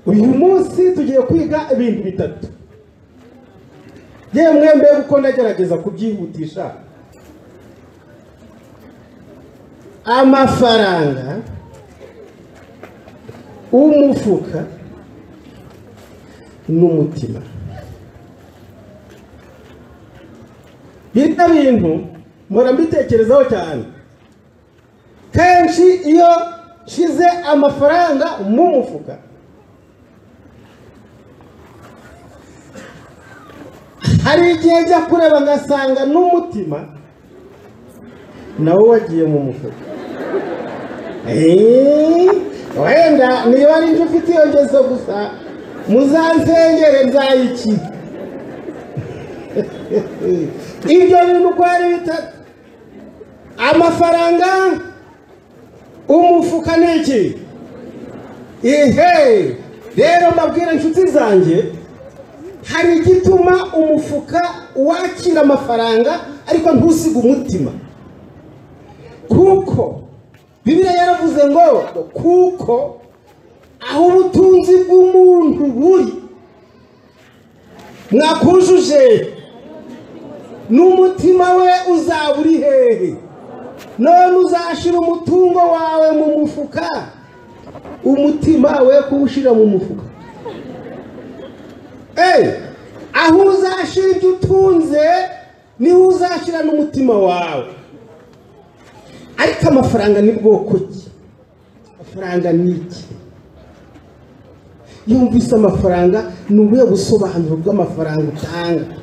uyu munsi tugiye kwiga ibintu bitatu yewe mwembe kuko ndagerageza kubyihutisha amafaranga umufuka n'umutima bita bintu mpora mbitekerezaho cyane kenshi iyo nshize amafaranga mu mufuka hari igihe njya kureba ngasanga n'umutima nawo wagiye mu mufuka Eeeeh, wenda niba ari njye ufite iyo ngeso gusa muzansengere nzayiki ibyo bintu uko ari bitatu amafaranga umufuka ni iki ihe rero mbabwira inshuti zanjye hari igituma umufuka wakira amafaranga ariko ntusige umutima kuko bibiriya yaravuze ngo kuko aho ubutunzi bw'umuntu buri mwakujuje n'umutima we uzaba uri hehe none uzashyira umutungo wawe mu mufuka umutima we kuwushyira mu mufuka aho uzashyira ibyo utunze niho uzashyira n'umutima wawe ariko amafaranga ni bwoko ki amafaranga ni iki iyo wumvise amafaranga ni ubuhe busobanuro bw'amafaranga utanga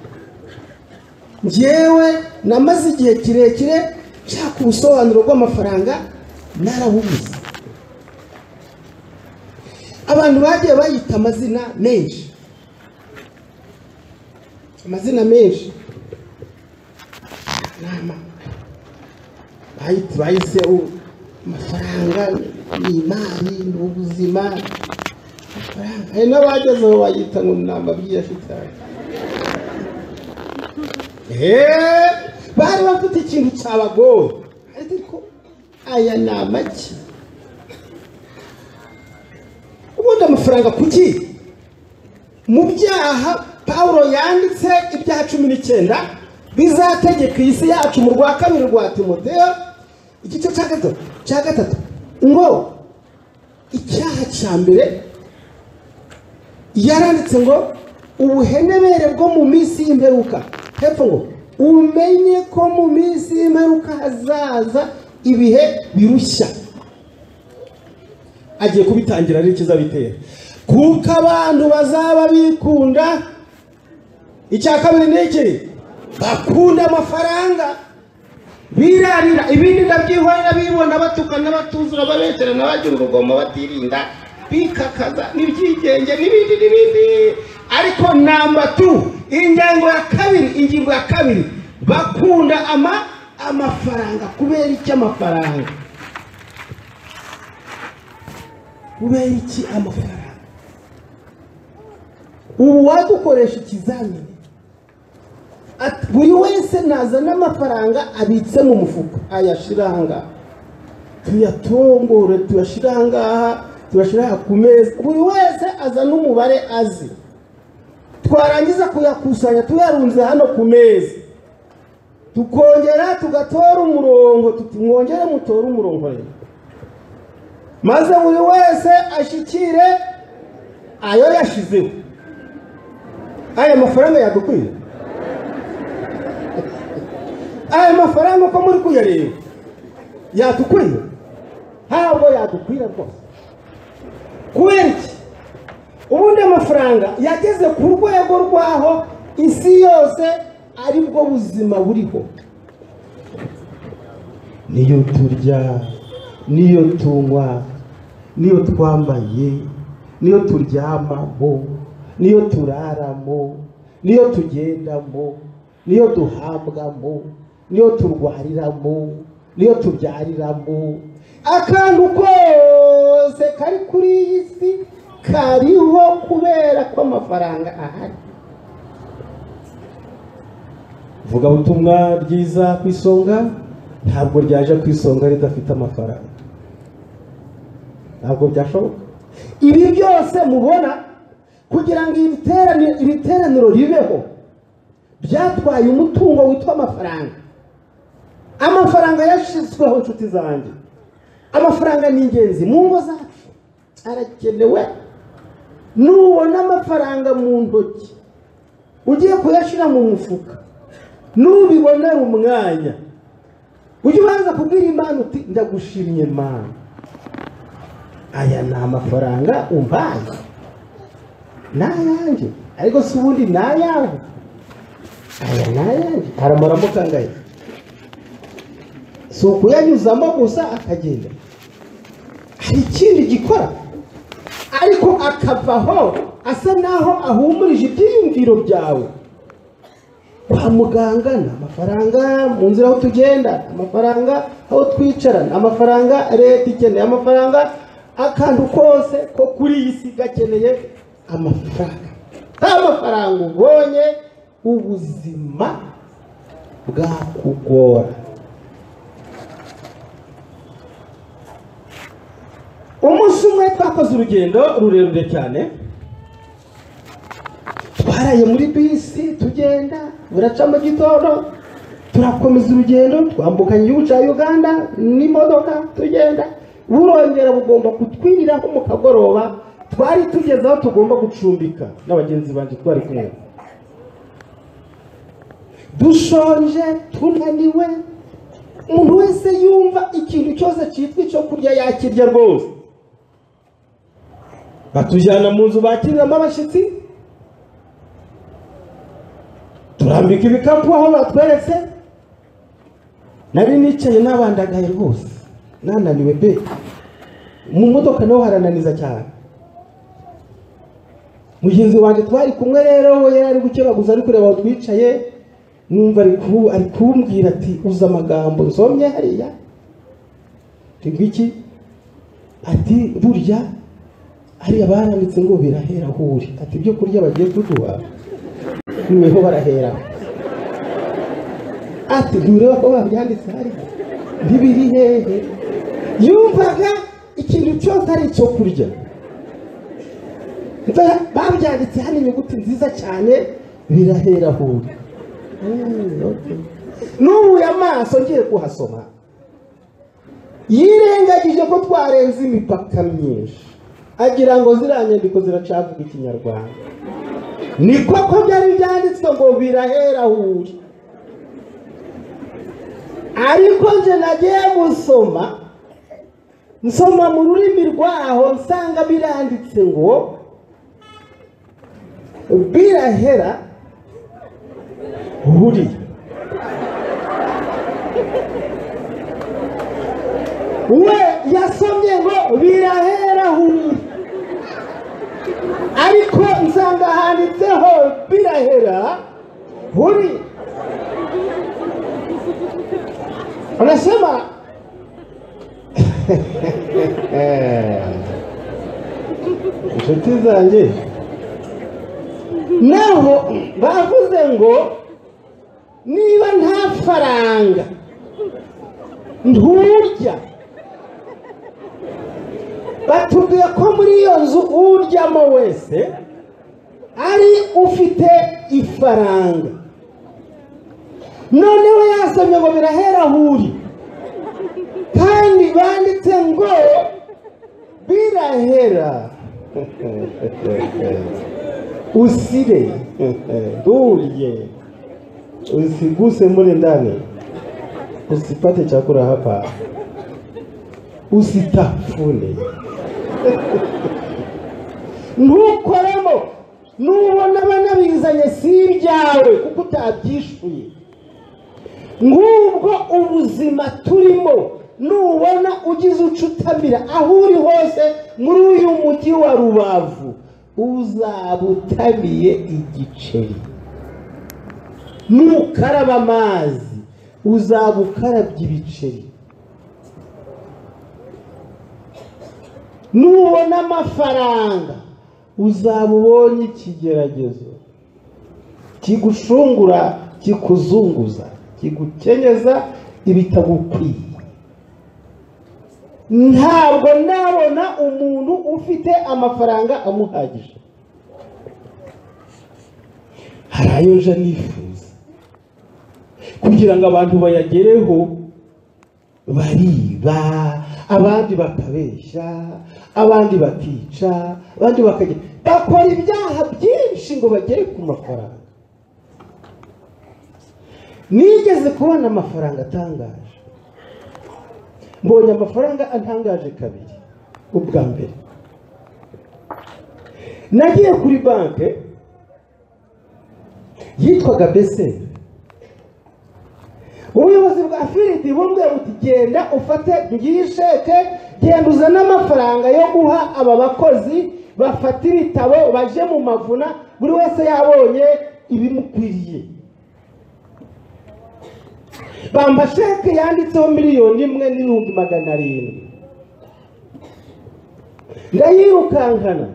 ngewe namaze igihe kirekire nshaka ubusobanuro bw'amafaranga narabubuze abantu bagiye bayita amazina menshi amazina menshi bahise amafaranga ni imari ni ubuzima hari n'abagezeho bayita ngo ni amabwiriza shitani bari bafite ikintu cy'abagore ariko aya ni amaki ubundi amafaranga kuki mu byaha paul yanditse ibya cumi n'icyenda bizategeka isi yacu mu rwa kabiri rwa timoteyo igice cya gatatu cya gatatu ngo icyaha cya mbere yaranditse ngo ubuhenebere bwo mu minsi y'imperuka hepfo ngo umenye ko mu minsi y'imperuka hazaza ibihe birushya agiye kubitangira ari bitera kuko abantu bazaba bikunda icya kabiri ni iki bakunda amafaranga birarira ibindi ndabyihorera bibona batukana batuzura babeshyera n'abagira urugomo batirinda bikakaza n'ibyigenge n'ibindi n'ibindi ariko namba tu ingingo ya kabiri ingingo ya kabiri bakunda ama amafaranga kubera iki amafaranga kubera iki amafaranga ubu wadukoresha ikizamini buri wese nazana amafaranga abitse mu mufuka ayashyira aha ngaha tuyatongore tuyashyire aha ngaha tuyashyire aha ku meza buri wese azana umubare azi twarangiza kuyakusanya tuyarunze hano ku meza tukongera tugatora umurongo mwongere mutore umurongo rero maze buri wese ashyikire ayo yashyizeho aya mafaranga yadukwiye aya mafaranga uko muri kuyareba yadukwiye ntabwo yadukwira rwose kubera iki ubundi amafaranga yageze ku rwego rw'aho isi yose aribwo buzima buriho niyo turya niyo tunywa niyo twambaye niyo turyamamo niyo turaramo niyo tugendamo niyo duhabwamo niyo turwariramo niyo tubyariramo akantu kose kari kuri iyi si kariho kubera ko amafaranga ahari vugabutumwa ryiza ku isonga ntabwo ryaje ku isonga ridafite amafaranga ntabwo byashoboka ibi byose mubona kugira ngo iri teraniro- iri teraniro ribeho byatwaye umutungo witwa amafaranga amafaranga yashyizweho inshuti zanjye amafaranga ni ingenzi mu ngo zacu arakenewe nubona amafaranga mu ntoki ugiye kuyashyira mu mufuka nubibonera umwanya ujye ubanza kubwira imana uti ndagushimye mana aya ni amafaranga umpaye ni ayanjye ariko si ubundi ni ayawe aya ni ayanjye aramuramo kangahe si ukuyanyuzamo gusa akagenda hari ikindi gikora ariko akavaho asa naho ahumurije ibyiyumviro byawe kwa muganga ni amafaranga mu nzira aho tugenda amafaranga aho twicara ni amafaranga leta ikeneye amafaranga akantu kose ko kuri iyi si gakeneye amafaranga nta mafaranga ubonye ubuzima bwakugora umunsi umwe twakoze urugendo rurerure cyane twaraye muri bisi tugenda buraca mu gitondo turakomeza urugendo twambukanye igihugu cya uganda n'imodoka tugenda burongera bugomba kutwiriraho mu kagoroba twari tugeze aho tugomba gucumbika n'abagenzi banjye twari kumwe dushonje tunaniwe umuntu wese yumva ikintu cyose cyitwa icyo kurya yakirya rwose batujyana mu nzu bakiriramo abashyitsi turambika ibikapu aho batweretse nari nicaye nabandagaye rwose nananiwe pe mu modoka naho harananiza cyane mugenzi wanjye twari kumwe rero we yari ari gukebaguza ari kureba aho twicaye numva ari ku- ari kumbwira ati uzi amagambo nsomye hariya tigwa iki ati burya hariya baranditse ngo birahera aho uri ati ibyo kurya bagiye kuduha niweho barahera ati ndureba ko babyanditse hariya ntibiri hehe yumvaga ikintu cyose ari icyo kurya Mva- babyanditse hano inyuguti nziza cyane birahera aho uri Mm, okay. nubuye amaso ngiye kuhasoma yirengagije ko twarenze imipaka myinshi agira ngo ziriya nyandiko ziracavuga ikinyarwanda ni koko byari byanditswe ngo birahera aho uri ariko nje nagiye gusoma nsoma mu rurimi rwaho nsanga biranditse ngo birahera huri we yasomye ngo birahera huri ariko nsanga handitseho birahera huri anasema inshuti zanjye naho bavuze ngo niba nta faranga nturya batubwiye ko muri iyo nzu uryamo wese ari ufite ifaranga noneho yasomye ngo birahera aho uri kandi banditse ngo birahera usire ndurye usiguse mule ndani, usipate chakula hapa, usitafune ntukoremo nubona banabizanye si ibyawe kuko utabyishuye ngubwo ubuzima turimo nubona ugize ucutamira aho uri hose muri uyu mujyi wa rubavu uzabutamiye igiceri nukaraba amazi uzaba ukarabye ibiceri nubona amafaranga uzaba ubonye ikigeragezo kigushungura kikuzunguza kigukenyeza ibitagukwiye ntabwo nabona umuntu ufite amafaranga amuhagije hari ayo nje nifuza kugira ngo abantu bayagereho bariba abandi bakabeshya abandi bakica abandi bakajya bakora ibyaha byinshi ngo bagere ku mafaranga nigeze kubona amafaranga atangaje mbonye amafaranga atangaje kabiri ubwa mbere nagiye kuri banki yitwaga beseri ubuyobozi bwa firidi bumbwiye buti genda ufate ngiyi sheke genda uzane amafaranga yo guha aba bakozi bafata ibitabo baje mu mavuna buri wese yabonye ibimukwiriye bamba sheke yanditseho miliyoni imwe n'ibihumbi magana arindwi ndayirukankana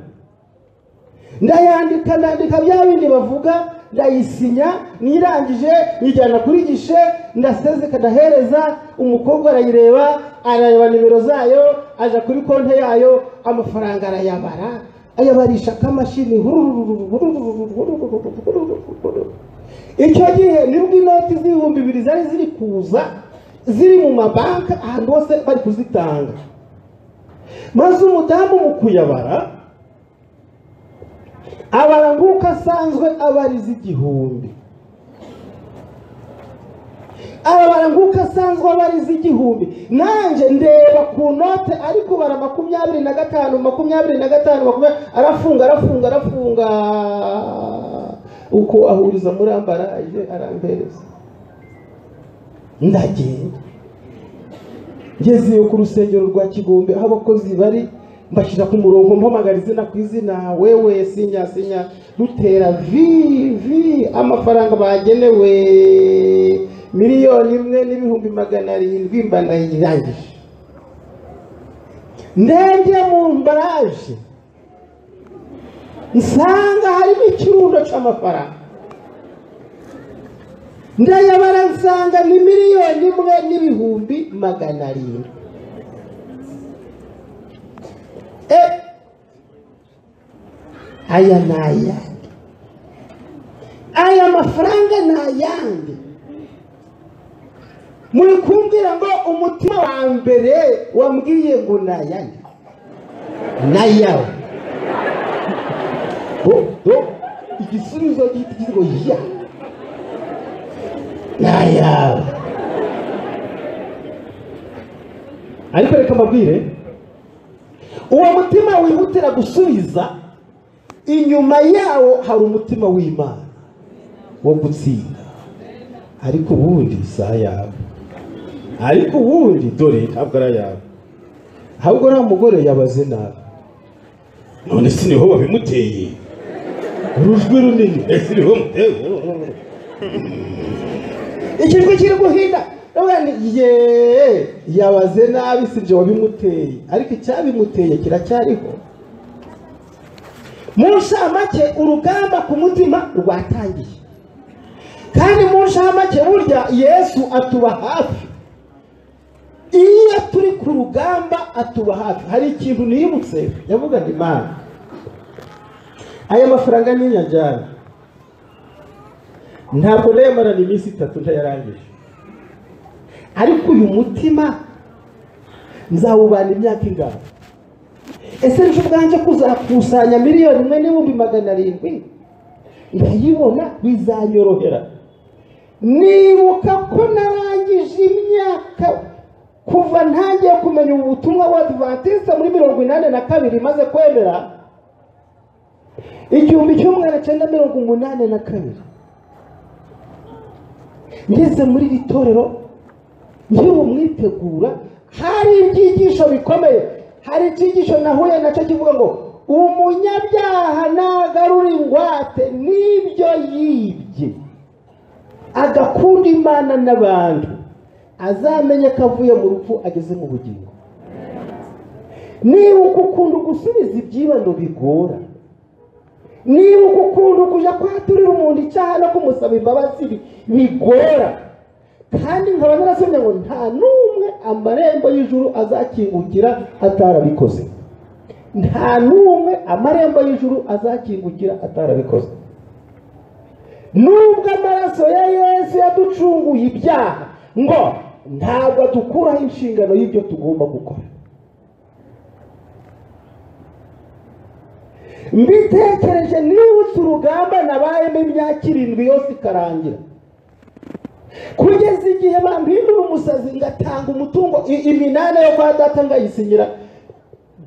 ndayandika ndandika bya bindi bavuga ndayisinya nirangije nyijyana kuri gishe ndasezeka ndahereza umukobwa arayireba arareba nimero zayo aja kuri konti yayo amafaranga arayabara ayabarisha akamashini icyo gihe nibwo inoti z'ibihumbi bibiri zari ziri kuza ziri mu mabanki ahantu hose bari kuzitanga maze umudamu mu kuyabara abara nk'uko asanzwe abariza igihumbi arabara nk'uko asanzwe abariza igihumbi nanjye ndeba ku note ari kubara makumyabiri na gatanu makumyabiri na gatanu makumyabiri arafunga arafunga arafunga uko ahuriza muri ambaraje arampereza ndagenda ngezeyo ku rusengero rwa kigombe aho abakozi bari mbashyira ku murongo mpamagara izina ku izina wewe sinya sinya dutera vi vi amafaranga bagenewe miliyoni imwe n'ibihumbi magana arindwi mbanayirangije ndebye mu mbaraje nsanga harimo ikirundo cy'amafaranga ndayabara nsanga ni miliyoni imwe n'ibihumbi magana arindwi Eh, aya ni ayandi aya mafaranga ni ayandi muri kumbwira ngo umutima wa mbere wambwiye ngo ni ayandi ni ayawe do do igisubizo gihita kigira ngo ya ni ayawe ariko reka mbabwire uwo mutima wihutira gusubiza inyuma yawo hari umutima w'imana wo gutsinda ariko ubundi si ayawe ariko ubundi dore ntabwo ari ayawe ahubwo nta mugore yabaze nabi none si niho babimuteye urujwi runini ese niho muteye ikijwi kiri guhinda ye yabaze nabi si ibyo wabimuteye ariko icyabimuteye kiracyariho mu nshamake urugamba ku mutima rwatangiye kandi mu nshamake burya yesu atuba hafi iyo turi ku rugamba atuba hafi hari ikintu nibutse yavugaga imana aya mafaranga ni inyajyana ntabwo nayamarana iminsi itatu ntayarangije ariko uyu mutima nzawubana imyaka ingana ese nje ubwanjye kuzakusanya miliyoni imwe n'ibihumbi magana arindwi ndayibona bizanyorohera nibuka ko narangije imyaka kuva ntangiye kumenya ubu butumwa wa adventiste muri mirongo inani na kabiri maze kwemera igihumbi kimwe magana cyenda mirongo umunani na kabiri ngeze muri iri torero nkiri umwitegura hari ibyigisho bikomeye hari icyigisho nahuye nacyo kivuga ngo umunyabyaha nagarura ingwate n'ibyo yibye agakunda imana n'abantu azamenye ko avuye mu rupfu ageze mu bugingo niba uko ukunda gusubiza ibyibano bigora niba uko ukunda kujya kwaturira umuntu icyaha no kumusaba imbabazi bigora kandi nkaba narasomye ngo nta n'umwe amarembo y'ijuru azakingukira atarabikoze nta n'umwe amarembo y'ijuru azakingukira atarabikoze nubwo amaraso ya yesu yaducunguye ibyaha ngo ntabwo dukuraho inshingano y'ibyo tugomba gukora mbitekereje nibutse urugamba nabayemo imyaka irindwi yose ikarangira kugeza igihe bampindura umusazi ngatanga umutungo i- iminani yo kwa data ngayisinyira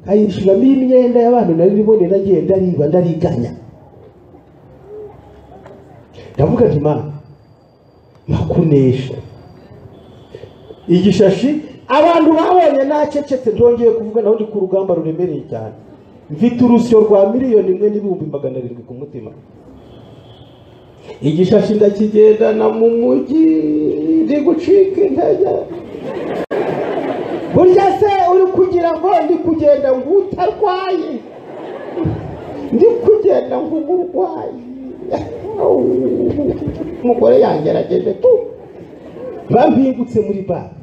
nkayishyuramo imyenda y'abantu nari ribone nagiye ndariba ndariganya ndavuga nti mana nakunesha igishashi abantu babonye nacecetse ndongeye kuvuga naho ndi ku rugamba ruremereye cyane mfite urusyo rwa miliyoni imwe n'ibihumbi magana arindwi ku mutima igishashi ndakigendana mu mujyi ndi gucika intege burya se uri kugira ngo ndi kugenda ng'utarwaye ndi kugenda ng'urwaye umugore yangerageje tu bampingutse muri banki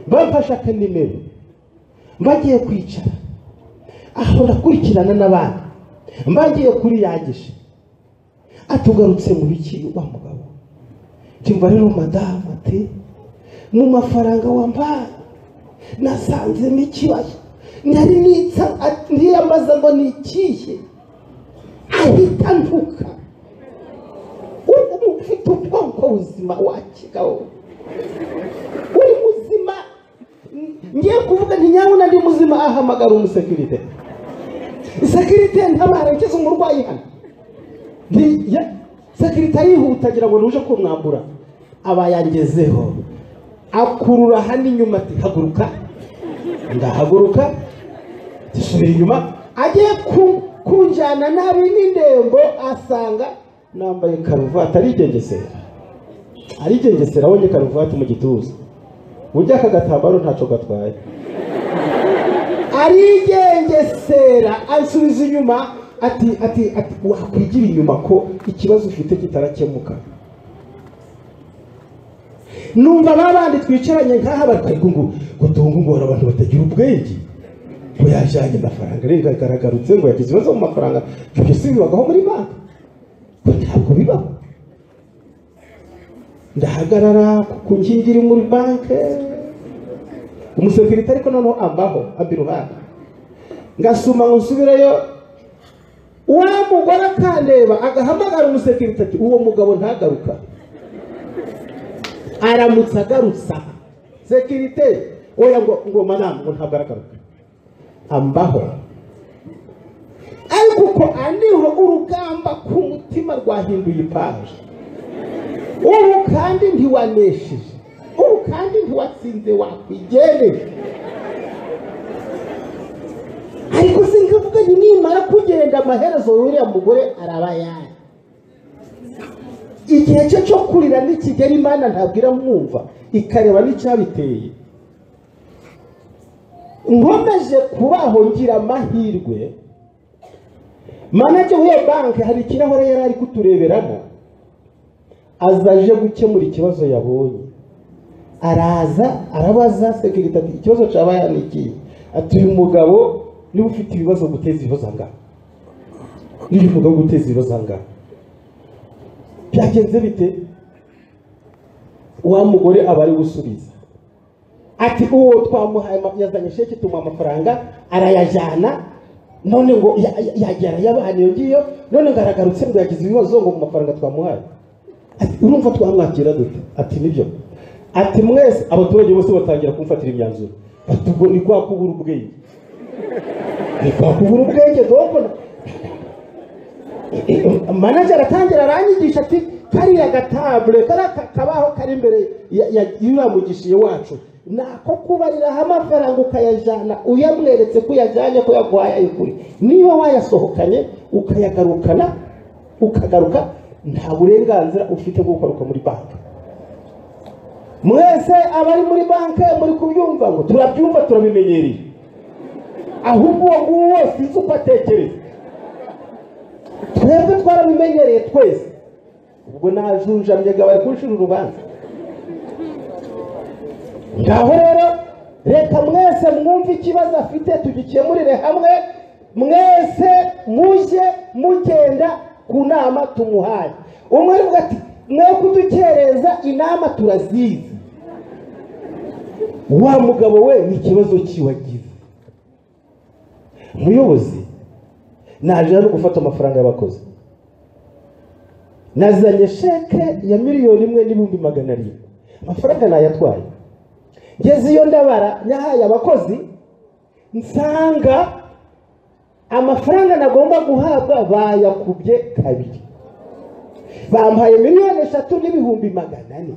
bamfashe akanimero mbagiye kwicara aho ndakurikirana n'abandi mbagiye kuri yagishe atugarutse mu biki wa mugabo ntimba rero madamu ati mu mafaranga wampaye nasanzemo ikibazo nari nitsa ati- niyambaza ngo ni ikihe ahita ntuka ubu ufite ubwonko buzima wakigaho uri muzima ngiye kuvuga nti nyabuna ndi muzima ahamagara umusekirite sekirite ntabare nkize umurwayi hano Nti- ya- sekirite arihuta agira ngo nuje kumwambura aba yangezeho akurura hano inyuma ati haguruka ndahaguruka gisubira inyuma agiye ku- kunjyana nabi n'indembo asanga nambaye karuvati arigengesera arigengesera abonye karuvati mu gituza burya aka gatambaro ntacyo gatwaye arigengesera asubiza inyuma ati ati ati wakwigira inyuma ko ikibazo ufite kitarakemuka numva ba bandi twicaranye nk'aha bariko ngo ngo tungungora abantu batagira ubwenge ngo yajyanye amafaranga rero aragarutse ngo yagize ibibazo mu mafaranga ibyo si bibagaho muri banki ngo ntabwo bibaho ndahagarara ku nkingi iri muri banki umusekirite ariko noneho ambaho abiruhande ngasuma ngo nsubireyo wa mugore akandeba agahamagara umusekirite ati uwo mugabo ntagaruka aramutse agarutse aha sekirite oya ngo ngo madamu ngo ntabwo aragaruka ambaho ariko uko aniho urugamba ku mutima rwahinduye ipaji ubu kandi ntiwanesheje ubu kandi ntiwatsinze wakwigendera ariko sinkavuga nti nimara kugenda amaherezo y'uriya mugore araba yayo igihe cye cyo kurira nikigera imana ntabwo iramwumva ikareba n'icyabiteye nkomeje kubaho ngira amahirwe manager w'iyo banki hari ikirahure yari ari kutureberamo aza aje gukemura ikibazo yabonye araza arabaza sekirite ati ikibazo cyaba yanikiye ati uyu mugabo niba ufite ibibazo guteza ibibazo angahe niba uyu mugabo guteza ibibazo angahe byagenze bite wa mugore aba ari gusubiza ati uwo twamuhaye ama- yazanye sheke tumuha amafaranga arayajyana none ngo ya- ya- yagiye arayabana iyo ngiyo none ngo aragarutse ngo yagize ibibazo ngo mu mafaranga twamuhaye ati urumva twamwakira dute ati nibyo ati mwese abaturage bose batangira kumfatira imyanzuro ati ubwo ni kwa kubura ubwenge ni kwa kubura ubwenge dogona manager aratangira aranyigisha ati kariya gatabure kariya ka- kabaho kari imbere ya- ya- y'uriya mugishiye wacu nako kubariraho amafaranga ukayajyana uyamweretse ko uyajyanye ko yaguhaye ayikuri niba wayasohokanye ukayagarukana ukagaruka nta burenganzira ufite bwo gukoruka muri banki mwese abari muri banki muri kubyumva ngo turabyumva turabimenyereye ahubwo uwo nguwo wese inzu uko atekereza twebwe twarabimenyereye twese ubwo najunjamye ngo bari kunshira urubanza ngaho rero leta mwese mwumve ikibazo afite tugikemurire hamwe mwese mujye mugenda ku nama tumuhaye umwe aravuga ati mwe kudukereza inama turazizi wa mugabo we ni ikibazo kiwe agize umuyobozi naje rero gufata amafaranga y'abakozi nazanye sheke ya miliyoni imwe n'ibihumbi magana arindwi amafaranga nayatwaye ngeze iyo ndabara yahaye abakozi nsanga amafaranga nagomba guhabwa bayakubye kabiri bampaye miliyoni eshatu n'ibihumbi magana ane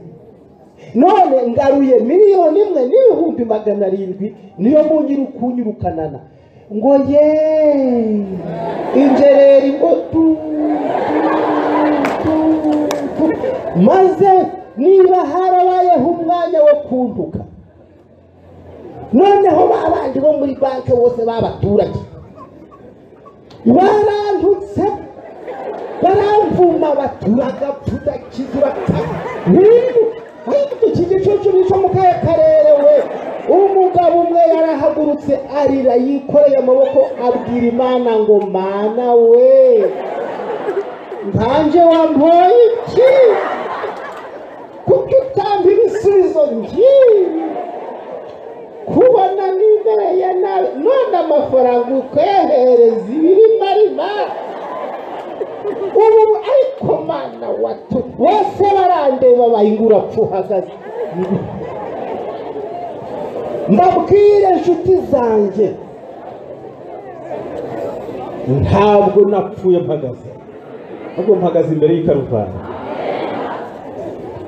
none ngaruye miliyoni imwe n'ibihumbi magana arindwi niyo munyiri kunyirukanana ngo ye injereri ngo tu tu, tu, tu. maze niba harabayeho umwanya wo kunduka noneho babandi bo muri banki bose b'abaturage barantutse baramvuma baturagapfuda kizuraka iki gicucu ni cyo mu kahe karere we umugabo umwe yarahagurutse arira yikoreye amaboko abwira imana ngo mana we nkanjye wampoye iki kuko utanga ibisubizo ngibi kubona nibereye nabi none amafaranga ukwehereza ibirimo ari nabi ubu ariko mana watu bose barandeba bayingura pfuhagaze mbabwire inshuti zanjye ntabwo napfuye mpagaze ahubwo mpagaze imbere y'ikaruvani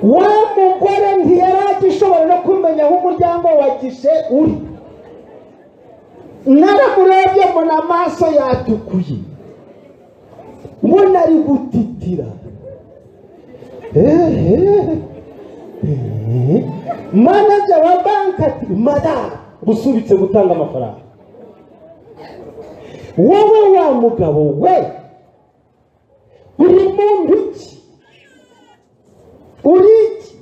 wa mugore ntiyari agishobora no kumenya aho umuryango wa gishe uri naramurebye mbona amaso yatukuye mbona ari gutitira ehehe manager wa banki ati madame gusubitse gutanga amafaranga wowe wa mugabo we uri muntu ki uri iki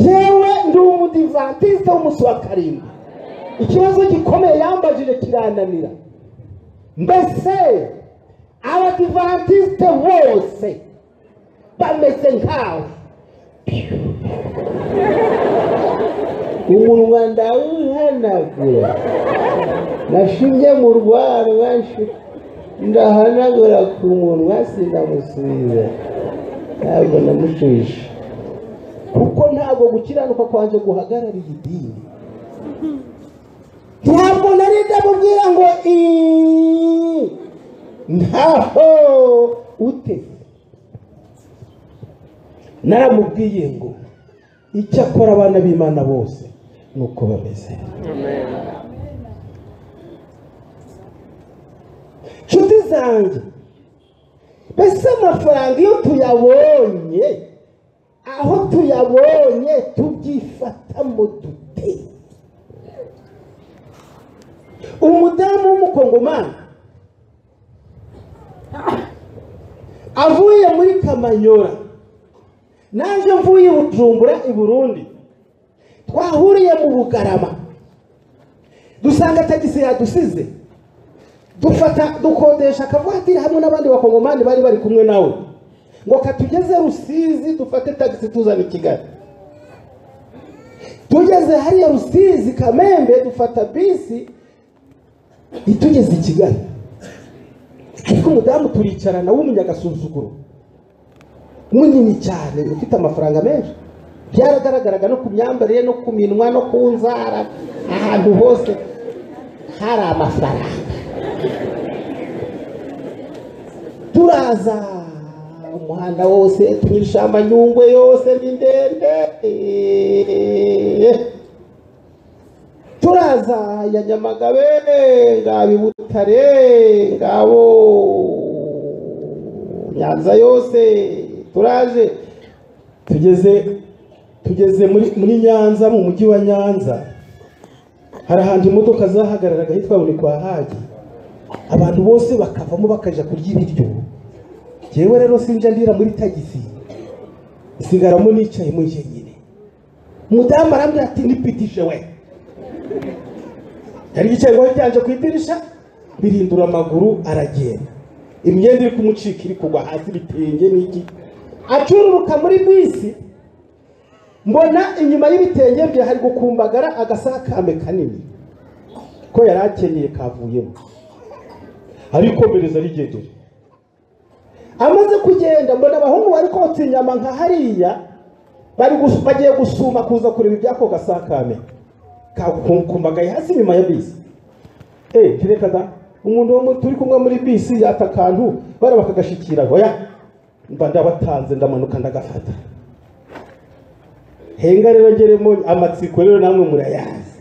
jewe ndi umudivantiste w'umunsi wa karindwi ikibazo gikomeye yambajije kirananira mbese abadivantisite bose bameze nkawe umunwa ndawuhanagura nashinge mu rwarwa nshu- ndahanagura ku munwa sinamusubiza ntabwo namushushe kuko ntabwo gukiranuka kwanjye guhagarariye idini ntabwo nari ndamubwira ngo iiii ntaho ute naramubwiye ngo icyo akora abana b'imana bose ni uko bameze nshuti zanjye mbese amafaranga iyo tuyabonye aho tuyabonye tubyifatamo dute umudamu w'umukongomani avuye muri kamanyora naje mvuye i bujumbura i burundi twahuriye mu bugarama dusanga tagisi yadusize dufata dukodesha akavatiri hamwe n'abandi bakongomani bari bari kumwe nawe ngo katugeze rusizi dufate tagisi tuzana i kigali tugeze hariya rusizi kamembe dufata bisi itugeze i kigali ariko umudamu turicarana w'umunyagasuzuguro munini cyane ufite amafaranga menshi byaragaragaraga no ku myambarire no ku minwa no ku nzara ahantu hose hari amafaranga turaza umuhanda wose tunyurisha amanyungwe yose ni ndende eeeeh. turaza ya nyamagabe ngaba i butare ngabo nyanza yose turaje tugeze tugeze muri muri nyanza mu mujyi wa nyanza hari ahantu imodoka zahagararaga hitwa buri kwa hagi abantu bose bakavamo bakajya kurya ibiryo njyewe rero sinjya ndira muri tagisi nsigaramo nicaye mu jyenyine umudamu arambwira ati nipitije we yari yicaye cyanje ku idirishya birindura amaguru aragenda imyenda iri kumucika iri kugwa hasi ibitenge n'iki acururuka muri bisi mbona inyuma y'ibitenge bye hari gukumbagara agasakambe kanini ko yari akenyeye kavuyemo arikomereza arigendera amaze kugenda mbona abahungu bari kotsa inyama nka hariya bari gus- bagiye gusuma kuza kureba ibyako gasakame kakumbagaye hasi inyuma ya bisi eh kereka da umuntu wo mu- turi kumwe muri bisi yata akantu bara bakagashikira oya mba ndabatanze ndamanuka ndagafata henga rero ngeremo amatsiko rero namwe murayazi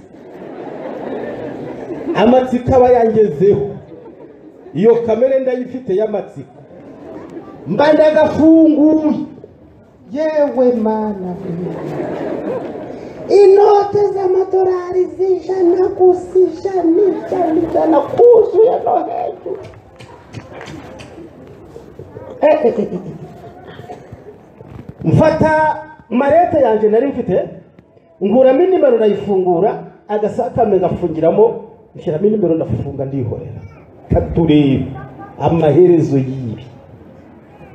amatsiko aba yangezeho iyo kamere ndayifite y'amatsiko mba ndagafunguye yewe mana inote z'amadolari z'ijana gusa ijana ijana ijana kuzuye no hejuru mfata marete yanjye nari mfite nkuramo inimero ndayifungura agasakame ngafungiramo nshyiramo inimero ndafunga ndihorera katureba amaherezo y'ibi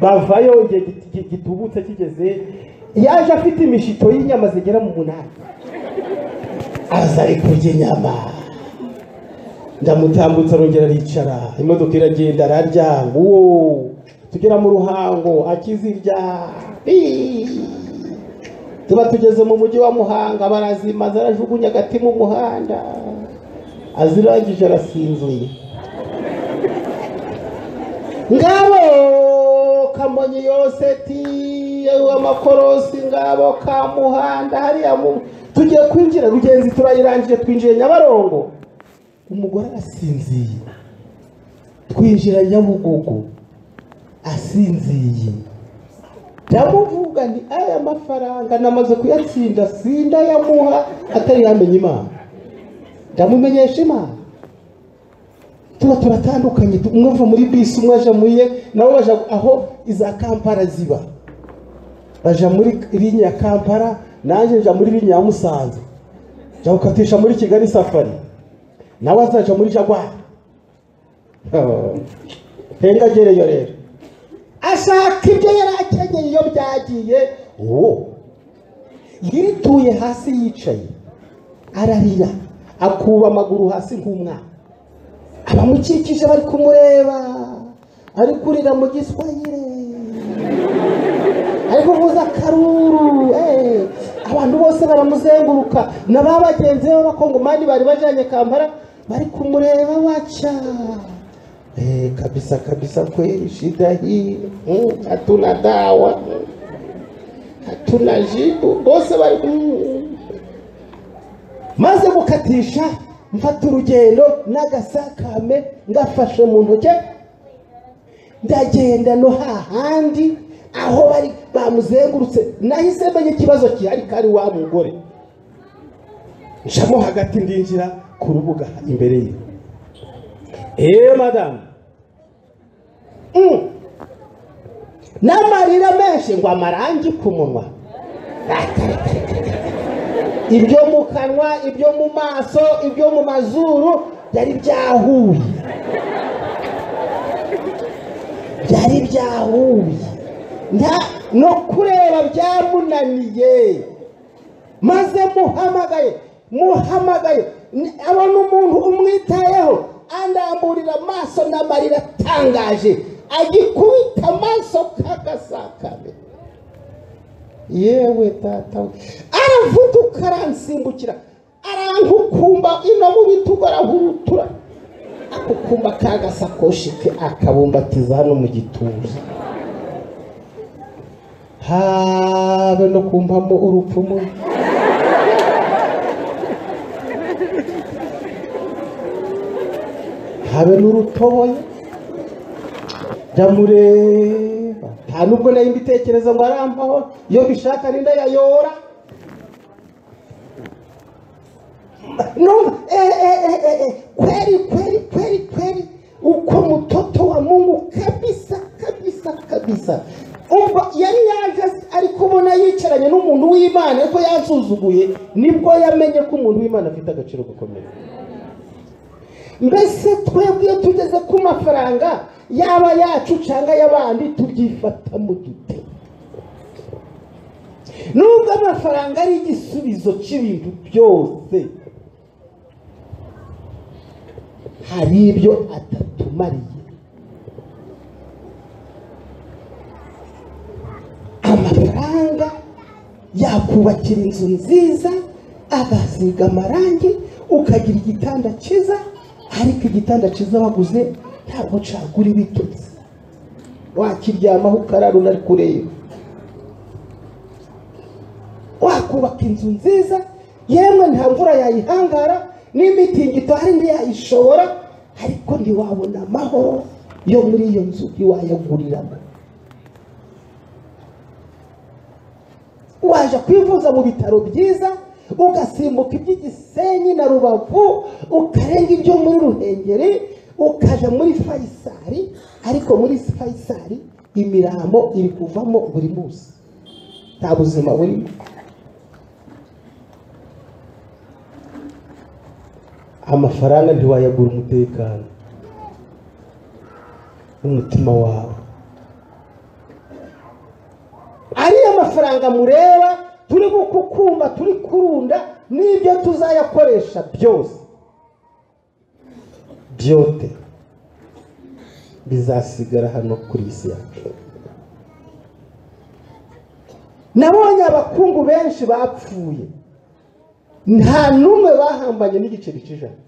bavayo igihe git- gi- gitubutse kigeze yaje afite imishito y'inyama zigera mu munani aza ari kurya inyama ndamutambutsa arongera aricara imodoka iragenda araryanga uwo tugera mu ruhango akizirya Ii. tuba tugeze mu mujyi wa muhanga barazimaza arajugunya agati mu muhanda azirangije arasinzuye ngabo kamonyi yoseti amakorosi ngabo ka muhanda hariya mu tugiye kwinjira rugenzi turayirangije twinjiye nyabarongo umugore arasinziye twinjira nyabugogo asinziye ndamuvuga nti aya mafaranga namaze kuyatsinda sindayamuha atari yamenya imana ndamumenyesha imana tuba turatandukanye tu- umwe ava muri bisi umwe aja muri ye nabo baja aho iza kampara ziba baja muri linya ya kampara nanjye nja muri linya ya musanze nja gukatisha muri kigali safari nawe azaja muri jagwari Oh. henga agereyo rero ashaka ibyo yari akenyeye iyo byagiye uwo yituye hasi yicaye ararira akuba amaguru hasi nk'umwana abamukikije bari kumureba ari kurira mu giswahire ari kuvuza akaruru eh, abantu bose baramuzenguruka na ba bagenzi be b'abakongomani bari bajanye kampara bari kumureba waca Eh, kabisa kabisa kweli shida hii mm, hatuna dawa mm, hatuna jibu bose bari mm. maze gukatisha mfata urugendo n'agasakame ngafashe mu ntoki ndagenda no hahandi aho bari bamuzengurutse nahise menya ikibazo gihari kari wa mugore ncamo hagati ndinjira ku rubuga imbere ye eee madamu Mm. n'amarira menshi ngo amarangi ku munwa ibyo mu kanwa ibyo mu maso ibyo mu mazuru byari byahuye byari byahuye nta no kureba byamunaniye maze muhamagaye muhamagaye Ni- abona umuntu umwitayeho andamburira amaso n'amarira atangaje agikubita amaso k'agasakame yewe data we aravuduka aransimbukira arankukumba ino mu bitugu arahurutura akukumba ka gasakoshi ke akabumbatiza hano mu gituza habe no kumpamo urupfumu habe n'urutoboye ndamureba nta nubwo nari mbitekereza ngo arampaho iyo bishaka ninda yayora no eh, eh, eh, eh, eh, kweli kweli kweli kweli uko mtoto wa mungu kabisa kabisa kabisa ubwo yari yaje ariko ubona yicaranye n'umuntu w'imana ariko yansuzuguye nibwo yamenye ko umuntu w'imana afite agaciro gakomeye mbese twebwe iyo tugeze ku mafaranga yaba yacu cyangwa ay'abandi tubyifatamo dute nubwo amafaranga ari igisubizo cy'ibintu byose hari ibyo atatumariye amafaranga yakubakira inzu nziza agasiga amarangi ukagira igitanda cyiza ariko igitanda cyiza waguze ntabwo cagura ibitotsi wakiryamaho ukarara unari kureba wakubaka inzu nziza yemwe nta mvura yayihangara n'imitingi itari ntiyayishobora ariko ntiwabona amahoro yo muri iyo nzu ntiwayaguriramo waje kwivuza mu bitaro byiza ugasimbuka iby'igisenyi na rubavu ukarenga ibyo muri ruhengeri ukajya muri fayisari ariko muri fayisari imirambo iri kuvamo buri munsi nta buzima burimo amafaranga ntiwayagura umutekano n'umutima wawe ariya mafaranga mureba turi gukukumba turi kurunda n'ibyo tuzayakoresha byose byote bizasigara hano kuri iyi si yacu nabonye abakungu benshi bapfuye nta n'umwe bahambanye n'igiceri cy'ijana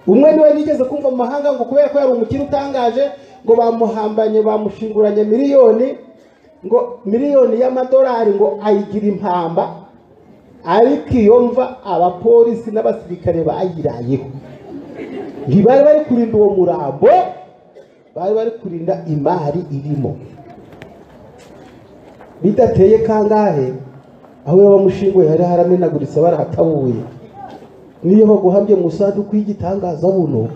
umwe niwe nigeze kumva mu mahanga ngo kubera ko yari umukire utangaje ngo bamuhambanye bamushinguranye miliyoni ngo miliyoni y'amadolari ngo ayigira impamba ariko iyo mva abapolisi n'abasirikare bayirayeho ntibari bari kurinda uwo murambo bari bari kurinda imari irimo bidateye kangahe aho yaba amushinguye hari haramenaguritse barahatabuye niyo baguhamye mu isanduku y'igitangaza buno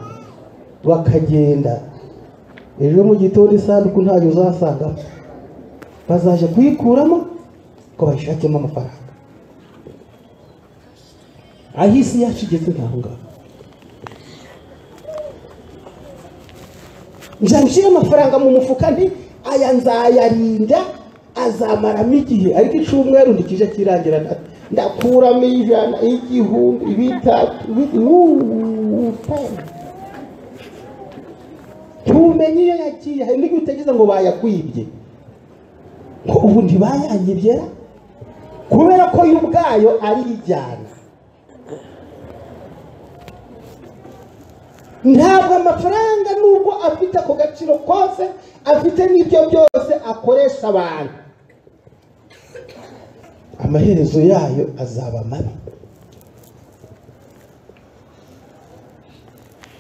bakagenda ejo mu gitondo isanduku ntayo uzasanga bazaje kuyikuramo ngo bayishakemo amafaranga aho isi yacu igeze ntaho ngaho njya nshyira amafaranga mu mufuka nti aya nzayarinda azamaramo igihe ariko icyumweru ntikijya kirangira ndakuramo ijana igihumbi bitatu tumenye iyo yagiye hari n'igihe utegereza ngo bayakwibye ngo ubu ntibayanyibye ra? kubera ko yo ubwayo ari ijyana ntabwo amafaranga nubwo afite ako gaciro kose afite n'ibyo byose akoresha abantu amaherezo yayo azaba mabi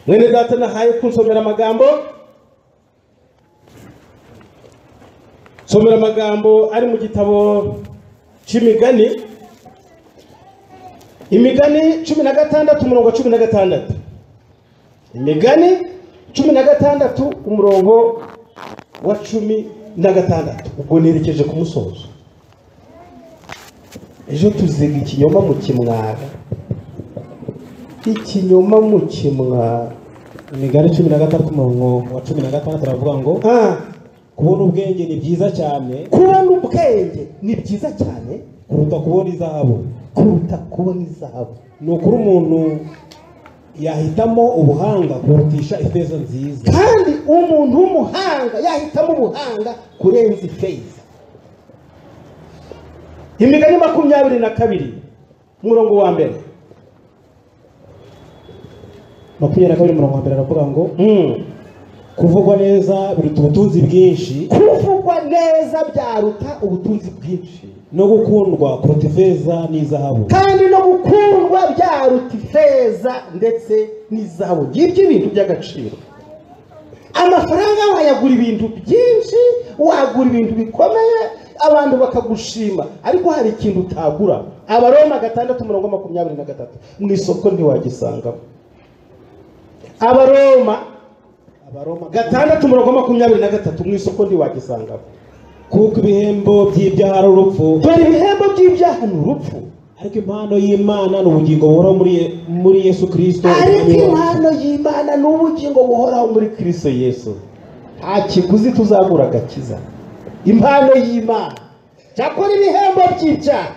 mwene data nahaye kunsomera amagambo somera amagambo ari mu gitabo cy'imigani imigani cumi na gatandatu umurongo wa cumi na gatandatu imigani cumi na gatandatu umurongo wa cumi na gatandatu ubwo nerekeje ku musozo ejo tuziga ikinyoma mu kimwara ikinyoma mu kimwara imigani cumi na gatandatu umurongo wa cumi na gatandatu aravuga ngo Ah, kubona ubwenge ni byiza cyane kubona ubwenge ni byiza cyane kuruta kubona izahabu kuruta kubona izahabu ni ukuri umuntu yahitamo ubuhanga kurutisha ifeza nziza kandi umuntu w'umuhanga yahitamo ubuhanga kurenza ifeza imigani makumyabiri na kabiri umurongo wa mbere makumyabiri na kabiri umurongo wa mbere aravuga ngo Mm. kuvugwa neza biruta ubutunzi bwinshi kuvugwa neza byaruta ubutunzi bwinshi no gukundwa kuruta ifeza n'izahabu kandi no gukundwa byaruta ifeza ndetse n'izahabu ngibyo ibintu by'agaciro amafaranga wayagura ibintu byinshi wagura ibintu bikomeye abantu bakagushima ariko hari ikintu utagura abaroma gatandatu umurongo wa makumyabiri na gatatu mu isoko ntiwagisangamo abaroma abaroma gatandatu umurongo wa makumyabiri na gatatu mu isoko ntiwagisangamo kuko ibihembo by'ibyaha ari urupfu dore ibihembo by'ibyaha ni urupfu ariko impano y'imana ni ubugingo buhoraho muri Ye- muri yesu kirisito ariko impano y'imana ni ubugingo buhoraho muri kirisito yesu nta kiguzi tuzagura agakiza impano y'imana cyakora ibihembo by'ibyaha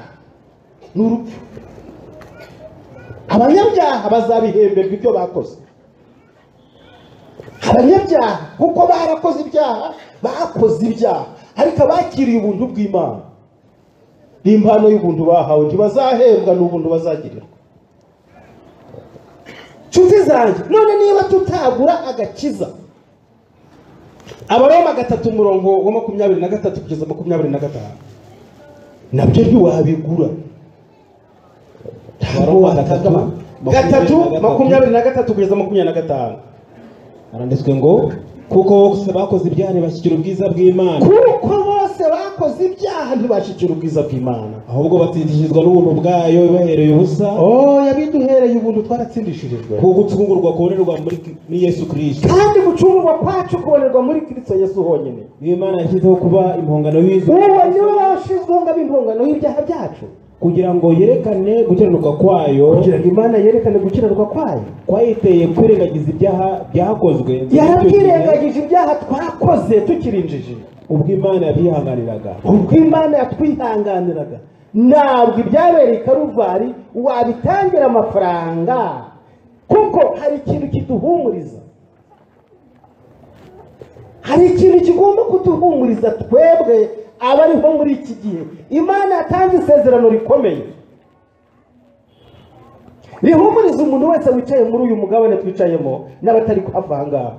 ni urupfu abanyabyaha bazabihemberwa ibyo bakoze abanyabyaha kuko barakoze ibyaha bakoze ibyaha ariko abakiriye ubuntu bw'imana n'impano y'ubuntu bahawe ntibazahembwa n'ubuntu bazagirirwa nshuti zanjye none niba tutagura agakiza abaroma gatatu umurongo wa makumyabiri na gatatu kugeza makumyabiri na gatanu nabyo ntiwabigura ntabwo Abaroma gatatu, watagama gatatu makumyabiri na gatatu kugeza makumyabiri na gatanu haranditswe ngo kuko bose bakoze ibyaha ntibashyikira ubwiza bw'imana kuko bose bakoze ibyaha ntibashikira ubwiza bw'imana ahubwo batsindishirizwa n'ubuntu bwayo bahereye ubusa oh yabiduhereye ubuntu twaratsindishirijwe ku gucungurwa kubonerwa muri muri yesu kirisito kandi gucungurwa kwacu kubonerwa muri kristo yesu honyine niyo imana yashyizeho kuba impongano y'izi uwo ni we washizweho ngo abe impongano y'ibyaha byacu kugira ngo yerekane gukiranuka kwayo kugira ngo imana yerekane gukiranirwa kwayo kwayiteye kwirengagiza ibyaha byakozwe yarabyirengagije ibyaha twakoze tukiri injiji ubwo imana yabyihanganiraga ubwo imana yatwihanganiraga ntabwo ibyabereye i karuvari wabitangira amafaranga kuko hari ikintu kiduhumuriza hari ikintu kigomba kuduhumuriza twebwe abariho muri iki gihe imana yatanze isezerano rikomeye rihumuriza umuntu wese wicaye muri uyu mugabane twicayemo n'abatari kuhava aha ngaha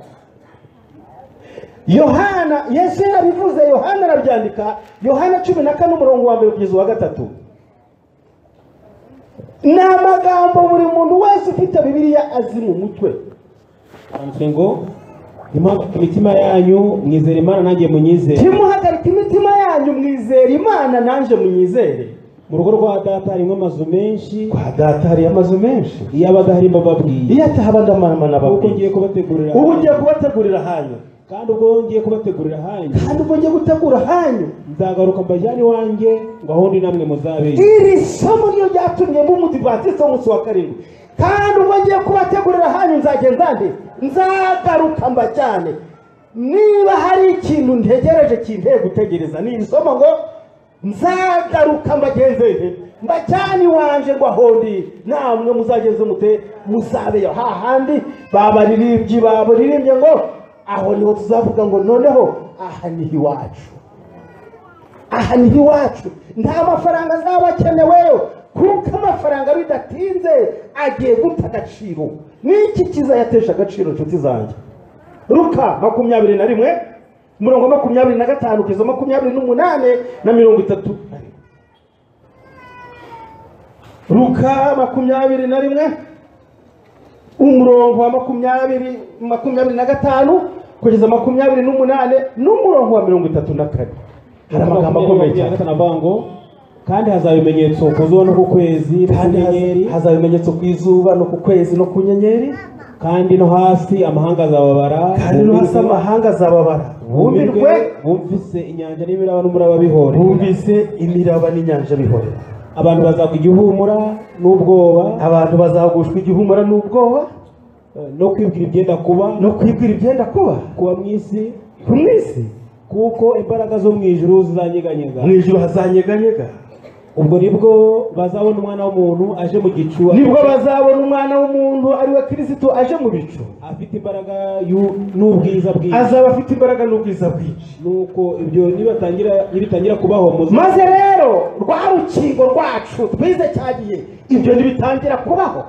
yohana yesu yarabivuze yohana arabyandika yohana cumi na kane umurongo wa mbere kugeza uwa gatatu ni amagambo buri muntu wese ufite bibiliya azi mu mutwe handitswe ngo "Ntimuhagarike imitima yanyu mwizera imana nanjye munyizere ntimuhagarike imitima yanyu mwizere imana nanjye munyizere mu rugo rwa data harimo amazu menshi kwa data hariyo amazu menshi iyo abadahari mbababwiye iyo atahaba ndamanamana kuko ngiye babwiye kubategurira ubu ngiye kubategurira hanyu kandi ubwo ngiye kubategurira hanyu kandi ubwo ngiye gutegura hanyu nzagaruka mbajyane iwanjye ngo aho ndi namwe muzabeyo iri somo ryo ryatumye mumudivatisi umunsi wa karindwi kandi ubwo ngiye kubategurira hanyu nzagenda nde nzagaruka mbajyane niba hari ikintu ntegereje kinteye gutegereza ni iri somo ngo nzagaruka mbagenze nte mbajyane iwanje ngo aho ndi namwe muzageze mute muzabeyo hahandi babaririmbyi babaririmbye ngo aho niho tuzavuga ngo noneho aha niho iwacu aha niho iwacu nta mafaranga azaba akeneweyo kuko amafaranga bidatinze agiye guta agaciro n'iki kiza yatesha agaciro inshuti zanjye ruka makumyabiri na rimwe umurongo makumyabiri na gatanu kugeza makumyabiri n'umunane na mirongo itatu na rimwe ruka makumyabiri na rimwe umurongo wa makumyabiri makumyabiri na gatanu kugeza makumyabiri n'umunane n'umurongo wa mirongo itatu na kane hari amagambo akomeye cyane cyane avuga ngo kandi hazaba ibimenyetso ku zuba no ku kwezi no ku kandi nyenyeri haz- hazaba ibimenyetso ku izuba no ku kwezi no ku nyenyeri kandi no hasi amahanga azababara kandi no hasi bumirwe- amahanga azababara bumirwe bumirwe bumvise inyanja n'ibiraba n'umuraba bihore bumvise imiraba n'inyanja bihorera abantu bazakwa igihumura n'ubwoba abantu bazagushwa igihumura n'ubwoba no kwibwira ibyenda kuba no kwibwira ibyenda kuba kuba mu isi ku mwisi kuko imbaraga zo mu ijuru zizanyeganyega mu ijuru hazanyeganyega ubwo nibwo bazabona umwana w'umuntu aje mu gicu nibwo bazabona umwana w'umuntu ari we kirisito aje mu bicu afite imbaraga y'u- n'ubwiza bwiza azaba afite imbaraga n'ubwiza bwinshi nuko ibyo nibatangira nibitangira kubaho muzi maze rero rwa rukingo rwacu twize cyagiye ibyo ntibitangira kubaho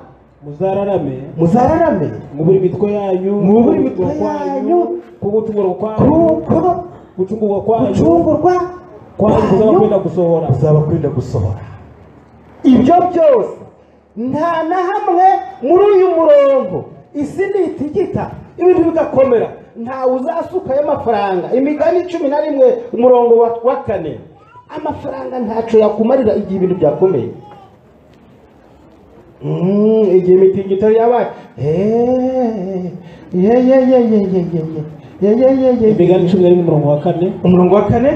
muzararame muzararame mwubure imitwe yanyu Mwubure imitwe yanyu, ku gucungurwa kwanyu kuko gucungurwa kwanyu gucungurwa kwanyu kuzaba kwenda kwanyu gusohora kuzaba kwenda gusohora ibyo byose nta na hamwe muri uyu murongo isi nitigita ibintu bigakomera ntawe uzasukayo amafaranga imigani cumi na rimwe umurongo wa- wa kane amafaranga ntacyo yakumarira igihe ibintu byakomeye Mm, igihe imitingito yabaye Eh, ye ye ye ye ye ye ye ye ye ye ye imigani cumi na rimwe umurongo wa kane umurongo wa kane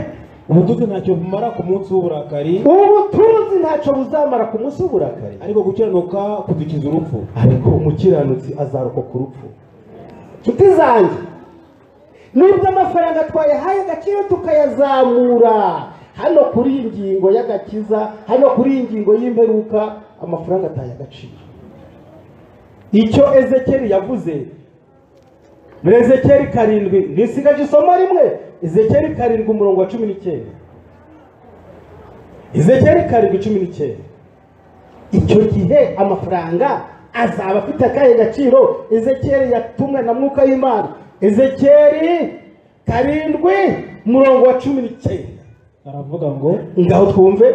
ubutunzi ntacyo bumara ku munsi w'uburakari ubutunzi ntacyo buzamara ku munsi w'uburakari ariko gukiranuka kudukiza urupfu ariko umukiranutsi azarokoka urupfu nshuti zanjye nubwo amafaranga twayahaye agaciro tukayazamura hano kuri iyi ngingo y'agakiza hano kuri iyi ngingo y'imperuka amafaranga ataye agaciro icyo ezekeri yavuze muri ezekeri karindwi ntisigaje isomo rimwe ezekeri karindwi umurongo wa cumi n'icyenda ezekeri karindwi cumi n'icyenda icyo gihe amafaranga azaba afite akahe gaciro ezekeri yatumwe na mwuka w'imana ezekeri karindwi murongo wa cumi n'icyenda aravuga ngo ngaho twumve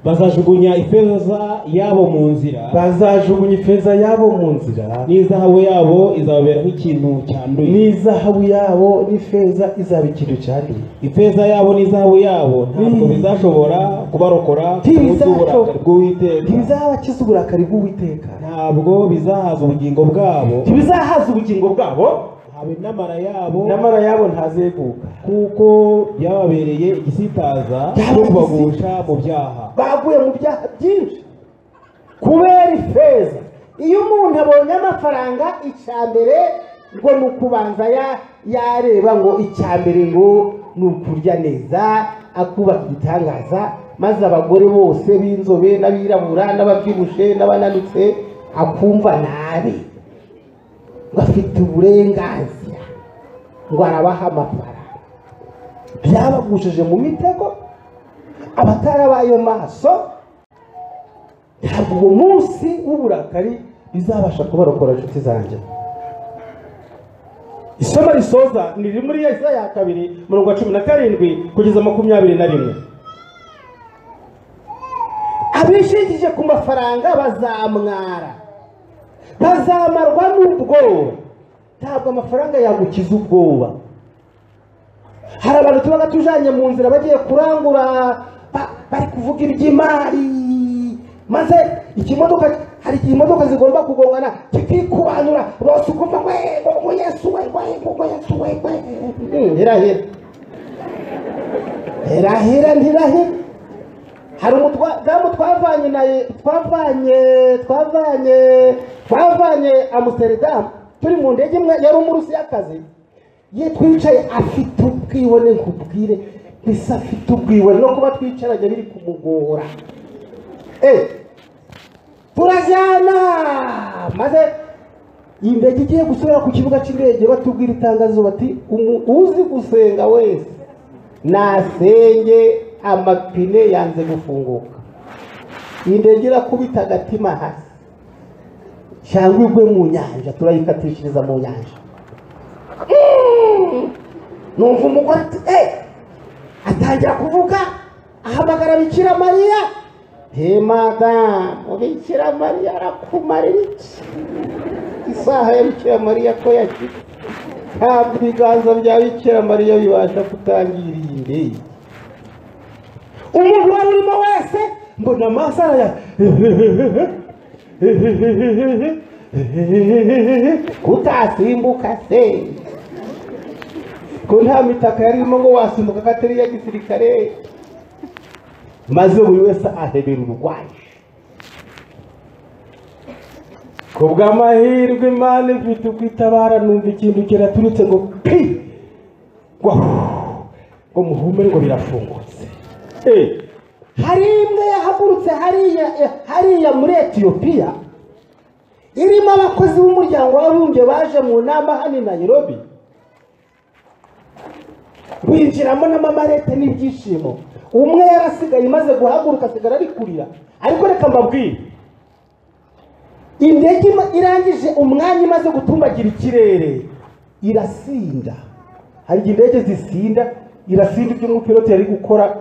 bazajugunya ifeza yabo mu nzira bazajugunya ifeza yabo mu nzira n'izahabu yabo izababeraho ikintu cyanduye n'izahabu yabo n'ifeza izaba ikintu cyanduye ifeza yabo n'izahabu yabo ntabwo Mm. bizashobora kubarokora ku munsi w'uburakari bw'uwiteka ntibizabakiza uburakari bw'uwiteka ntabwo bizahaza ubugingo bwabo ntibizahaza ubugingo bwabo habe n'amara yabo nyamara yabo ntazeguka kuko byababereye igisitaza cyo Byababereye kubagusha mu byaha baguye mu byaha byinshi kubera ifeza iyo umuntu abonye amafaranga icya mbere ngo ni ukubanza ya- yareba ngo icya mbere ngo ni ukurya neza akubaka igitangaza maze abagore bose b'inzobe n'abirabura n'ababyibushye n'abananutse akumva nabi ngo afite uburenganzira ngo arabaha amafaranga byabagushije mu mitego abatarabaye maso ntabwo uwo munsi w'uburakari bizabasha kubarokora inshuti zanjye isomo risoza ni riri muri yesa ya kabiri mirongo cumi na karindwi kugeza makumyabiri na rimwe abishingije ku mafaranga bazamwara bazamarwa n'ubwoba ntabwo amafaranga yagukiza ubwoba hari abantu tuba tujanye mu nzira bagiye kurangura ba- bari kuvuga iby'imari maze ikimodoka hari igihe imodoka zigomba kugongana kikikubanura bose ukumva ngwe ngo ngo yesu we ngwe ngo ngo yesu we ngwe Hmm, irahira irahira ntirahira hari umudamu twavanye naye twavanye twavanye twavanye amuseredamu turi mu ndege imwe yari umurusiyakazi ye twicaye afite ubwibone nkubwire mbese afite ubwibone no kuba twicaranye biri kumugora Eh, turajyana maze iyi ndege igiye gusubira ku kibuga cy'indege batubwira itangazo bati "Umu- uzi gusenga wese nasenge amapine yanze gufunguka iyi ndege irakubita agatima hasi cyangwa igwe mu nyanja turayikatishiriza mu nyanja numva umugore ati eee atangira kuvuga ahamagara bikira mariya he madamu bikira mariya arakumarira iki isaha ya bikira mariya ko yagize ntabwo ibiganza bya bikira mariya bibasha kutangira iyi ndege umuntu wari urimo wese mbona amaso araya kutasimbuka se ko nta mitaka yari irimo ngo wasimbuka ko atari iya gisirikare maze buri wese ahebera urwaje ku bw'amahirwe imana ifite uko itabara numva ikintu kiraturutse ngo pi ngo huu, ngo muhumure ngo birafungutse Eh, hari imwe yahagurutse hariya hariya muri etiyopiya irimo abakozi b'umuryango w'abibumbye baje mu nama hano i nayirobi binjiramo n'amamarete n'ibyishimo umwe yarasigaye maze guhaguruka asigara ari kurira ariko reka mbabwire indege ima- irangije umwanya imaze gutumbagira ikirere irasinda hari igihe indege zisinda irasinda ibyo umupilote yari gukora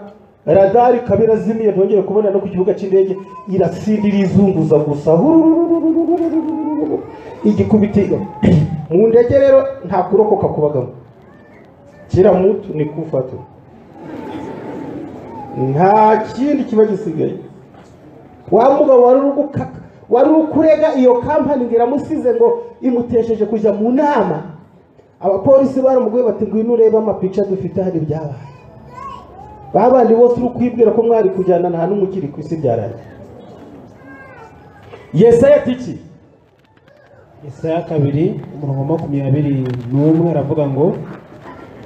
radari ikaba irazimiye ntongeye kubona no ku kibuga cy'indege irasinda irizunguza gusa hururururururururururu. igikubiti mu ndege rero nta kurokoka kubagamo kila mtu ni kufa tu nta kindi kiba gisigaye wa mugabo wari uri gukaka wari uri kurega iyo kampani ngo iramusize ngo imutesheje kujya mu nama abapolisi baramuguye bati ngwino urebe amapica dufite hari ibyabaye babandi bose uri kwibwira ko mwari kujyana nta n'umwe ukiri ku isi byarangiye yesaya ati iki Yesaya kabiri umurongo wa makumyabiri n'umwe aravuga ngo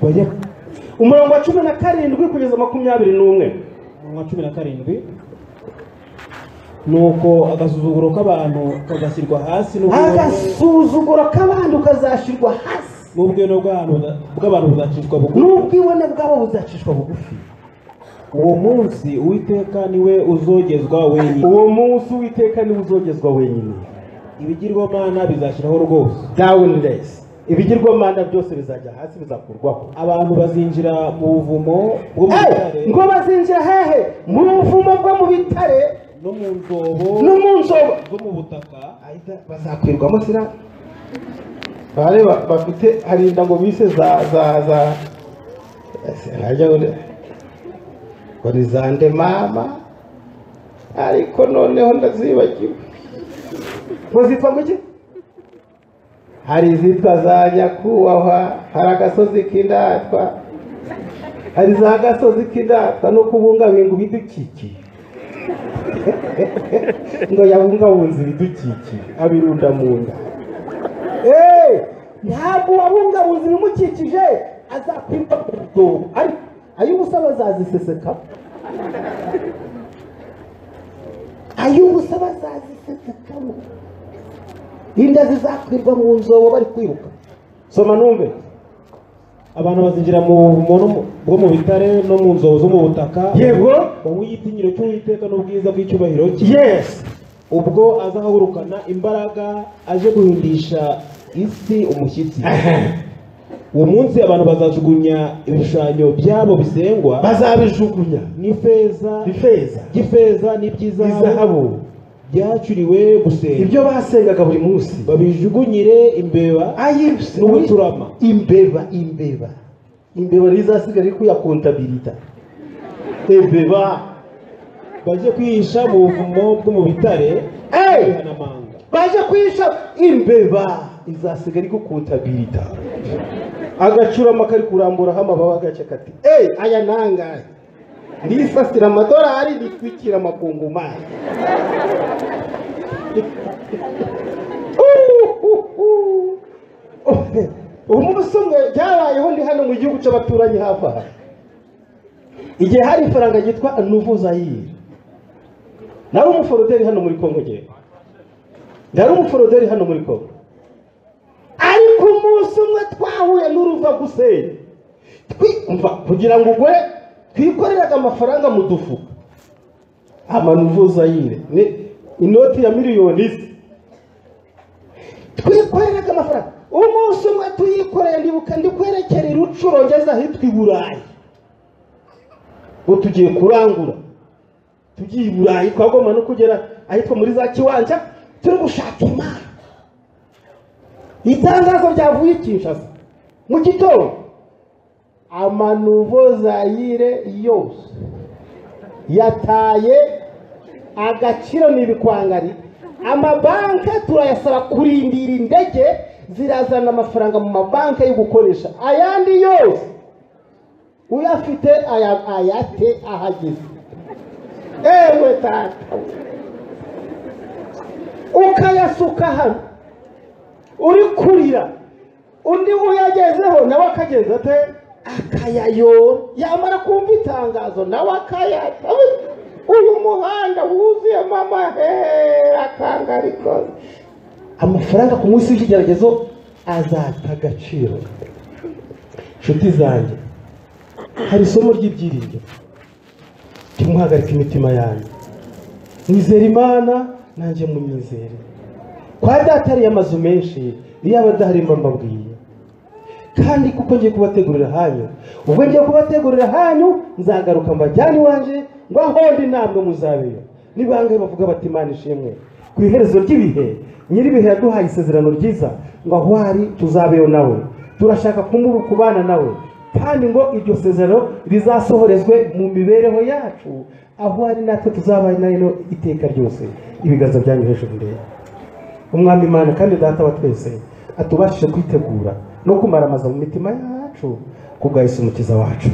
bajye umurongo wa cumi na karindwi kugeza makumyabiri n'umwe umurongo wa cumi na karindwi nuko agasuzuguro k'abantu kagashyirwa hasi n'ubwibone- agasuzuguro k'abandi ukazashyirwa hasi n'ubwibone bw'abantu buza- bw'abantu buzacishwa bugufi n'ubwibone bwabo buzacishwa bugufi uwo munsi uwiteka niwe uzogezwa wenyine uwo munsi uwiteka niwe uzogezwa wenyine ibigirwamana bizashyiraho rwose dawuni resi ibigirwamana byose bizajya hasi bizakurwaho abantu bazinjira mu buvumo bwo mu bitare ngo bazinjira hehe mu buvumo bwo mu bitare no mu nzobo no mu nzobo zo mu butaka bazakwirwamo sira bareba bafite harinda ngo bise za za za harya ngo ni- ngo ni za nde mama ariko noneho ndazibagiwe ngo zitwa ngo iki hari izitwa za nyakubahwa hari agasozi k'indatwa hari za gasozi k'indatwa no kubungabunga ibidukikije ngo yabungabunze ibidukikije abirunda mu nda eee ntabwo uwabungabunze ibimukikije azakwimba ku rudobo ariko ay'ubusa bazaziseseka ay'ubusa bazazisesekamo inda zizakwirwa mu nzobo bari kwiruka soma numve abantu bazinjira mu buvumo no mu- bwo mu bitare no mu nzobo zo mu butaka yego wowe igitinyiro cy'uwiteka n'ubwiza bw'icyubahiro cye yesi ubwo azahagurukana imbaraga aje guhindisha isi umushyitsi uwo munsi abantu bazajugunya ibishushanyo byabo bisengwa bazabijugunya n'ifeza ifeza by'ifeza n'iby'izahabu izahabu byacuriwe gusenga ibyo basengaga buri munsi babijugunyire imbeba ayibuse n'ubuturama imbeba imbeba imbeba rizasigara ariko ya kontabilita imbeba bajye kwihisha mu buvumo bwo mu bitare Hey! n'ibihanamanga baje kuyisha imbeba izasigara ariko kontabilita agacurama kari kuramburaho amababa agace kati eyi aya nangahe nisasira amadolari nitwikira amakungumani umunsi umwe byabayeho ndi hano mu gihugu cy'abaturanyi hafi aha igihe hari ifaranga ryitwa nuvu zayiri nari umuforoderi hano muri kongo ngewe yari umuforoderi hano muri kongo ariko umunsi umwe twahuye n'uruva gusenya twumva kugira ngo ugure twikoreraga amafaranga mu dufuka amanuvuzayire ni inoti ya miliyoni isi twikoreraga amafaranga umunsi umwe tuyikoreye ndibuka ndi kwerekera i rucuro ngeze ahitwa i burayi ngo tugiye kurangura tugiye i burayi twagomba no kugera ahitwa muri za kiwanja turi gushaka imana itangazo ryavuye i kinshasa mu gitondo amanuvo zayire yose yataye agaciro ni ibikwangari amabanki turayasaba kurindira indege zirazana amafaranga mu mabanki yo gukoresha ayandi yose uyafite aya- ayate ahageze ewe tata ukayasuka hano uri kurira undi uyagezeho nawe akageza ate akayayora yamara kumva itangazo nawe akayata Uy, uyu muhanda wuzuye mama hehe akangari rwose amafaranga ku munsi w'ikigeragezo azata agaciro inshuti zanjye hari isomo ry'ibyiringiro tumuhagarika imitima yanyu nizera imana nanjye munyizere kwa data hariyo amazu menshi iyo aba adahari mba mbabwiye kandi kuko ngiye kubategurira hanyu ubwo ngiye kubategurira hanyu nzagaruka mbajyane iwanje ngo ahondi ntabwo muzabeyo ni bangahe bavuga bati imana ishimwe ku iherezo ry'ibihe nyir'ibihe yaduhaye isezerano ryiza ngo aho ari tuzabeyo nawe turashaka kumubu kubana nawe kandi ngo iryo sezerano rizasohorezwe mu mibereho yacu aho ari natwe tuzabaye nayo iteka ryose ibiganza byanyu hejuru ndebe umwami imana kandi data wa twese atubashije kwitegura no kumara amaza mu mitima yacu kubwa Yesu umukiza wacu